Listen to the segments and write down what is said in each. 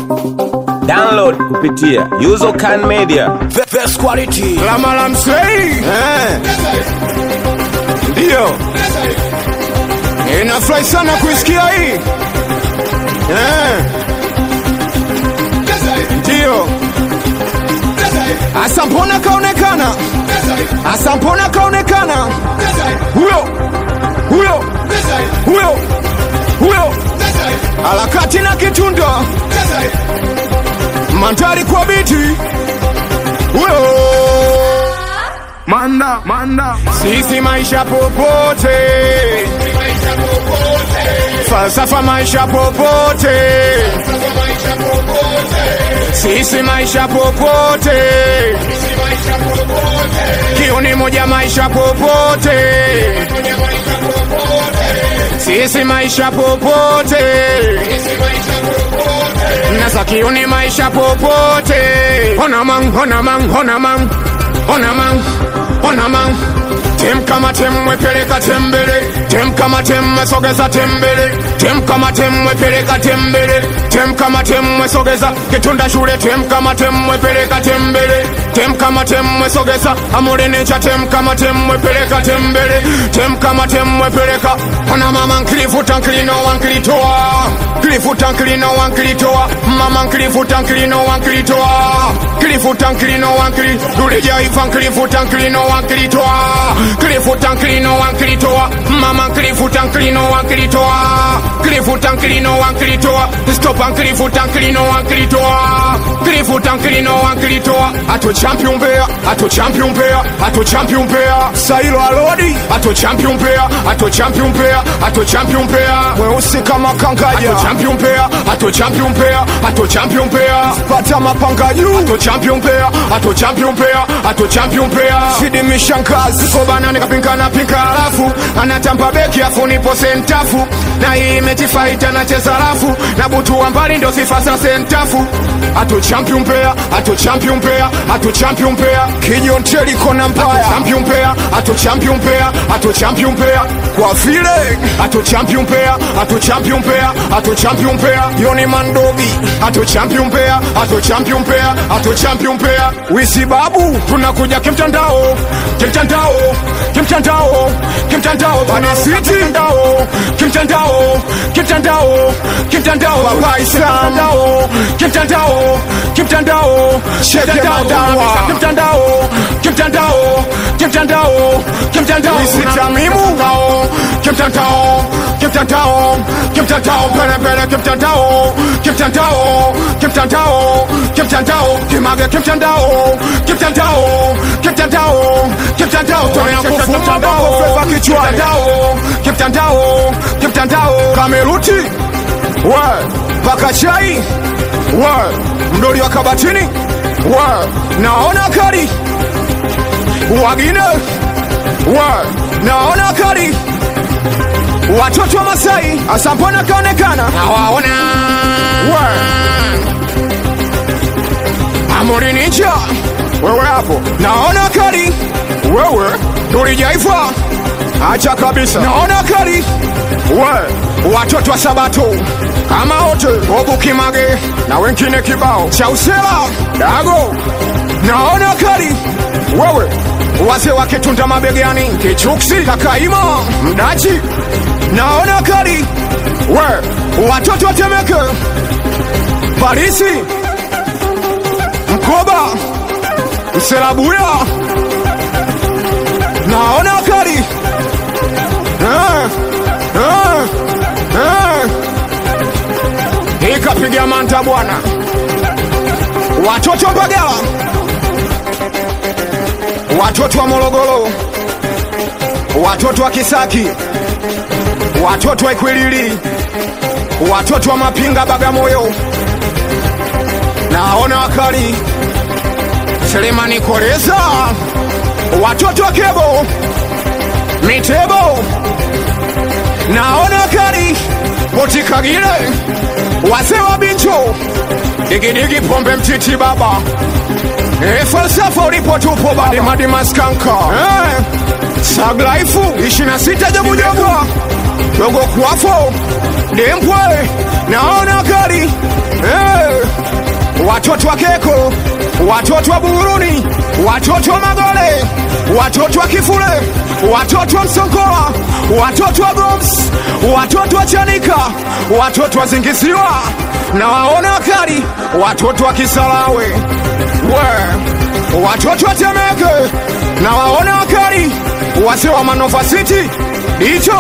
Download kupitia Usercan Media. The best quality. Lama la msei Eh. ndiyo inafurahi sana kuisikia hii Eh. ndiyo asa mbona kaonekana asa mbona kaonekana huyo huyo huyo huyo harakati na kitunda mandhari kwa biti huyo manda manda sisi maisha popote falsafa maisha popote sisi maisha popote kiuni moja maisha popote sisi maisha popote nasa kiuni maisha popote ona mang ona mang ona mang ona mang ona mang tem kama tem mwepeleka tembele tem kama tem mwesogeza tembele tem kama tem mwepeleka tembele tem kama tem mwesogeza kitunda shule tem kama tem mwepeleka tembele tem kama tem mwesogeza amulenecha tem kama tem mwepeleka tembele tem kama tem mwepeleka ona mama nkilifuta nkilino wankilitoa kilifuta nkilino wankilitoa mama nkilifuta nkilino wankilitoa kilifuta nkilino wankili dulejaifa nkilifuta nkilino wankilitoa kilifuta nkilino wankilitoa mama nkilifuta nkilino wankilitoa kilifuta nkilino wankilitoa stopa nkilifuta nkilino wankilitoa kilifuta nkilino wankilitoa ato champion mbea ato champion mbea ato champion mbea sailo alodi ato champion mbea ato champion mbea ato champion mbea mweusi kama kangaja ato champion mbea ato champion mbea ato champion mbea pata mapanga juu ato champion mbea ato champion mbea ato champion mbea shidi mishankazi kobana nikapinkana pinka alafu anatamba beki afu nipo sentafu na hii mechi fight anacheza rafu na butu wa mbali ndo sifa za sentafu ato champion mbea ato champion mbea ato champion mbea kijonteli kona mbaya champion mbea ato champion mbea ato champion mbea kwa vile ato champion mbea ato champion mbea ato champion mbea yoni mandogi ato champion mbea ato champion mbea ato champion mbea wisi babu tunakuja kimtandao kimtandao kimtandao kimtandao bana city kimtandao kimtandao kimtandao kimtandao baba kimtandao kimtandao kimtandao kimtandao kimtandao kimtandao kimtandao kimtandao isitamimu kimtandao kimtandao kimtandao pele pele kimtandao kimtandao kimtandao kimtandao kimage kimtandao kimtandao kimtandao kimtandao tunakufuta bao feva kichwani kimtandao kimtandao kameruti we paka chai we mdoli wa kabatini we naona kari wagine we naona kari watoto wa Masai asampona kaonekana nawaona we amuri ninja wewe hapo naona kari wewe tulijaifa acha kabisa naona kari we watoto wa sabato kama wote bobu kimage na wengine kibao cha usela dago naona kari wewe wazee wakitunda mabegani kichuksi kakaima mdachi naona kari we watoto watemeke parisi mkoba mselabuya naona kari eh, eh, eh. ikapiga manta bwana watoto mbagala watoto wa morogoro watoto wa kisaki watoto wa ikwilili watoto wa mapinga bagamoyo naona wakali selemani koleza watoto wa kebo mitebo naona wakali potikagile wase wa bincho digidigi pombe mtiti baba e falsafa ulipo tupo badimadimaskanka eh. saglaifu ishina sita jabujabu dogo kwafo dempwe naona kali eh. watoto wa Keko, watoto wa Buguruni, watoto wa Magole, watoto wa Kifule, watoto wa Msonkola, watoto wa Goms, watoto wa Chanika, watoto wa Zingisiwa na waone wakali, watoto wa Kisarawe we, watoto wa Temeke na waone wakali, wase wa Manova City dicho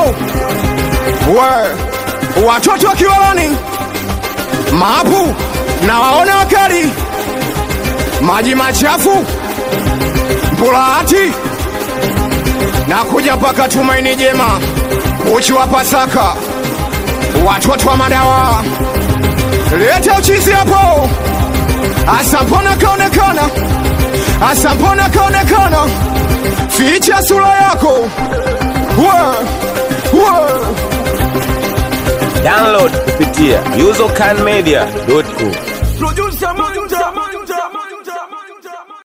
we, watoto wa Kiwalani maapu na waone wakali, maji machafu Mpulahati na kuja mpaka Tumaini Jema, uchi wa Pasaka, watoto wa madawa, leta uchizi hapo. Asa mbona kaonekana, asa mbona kaonekana, ficha sura yako we, we. Download kupitia usercanmedia.com. Producer Manja.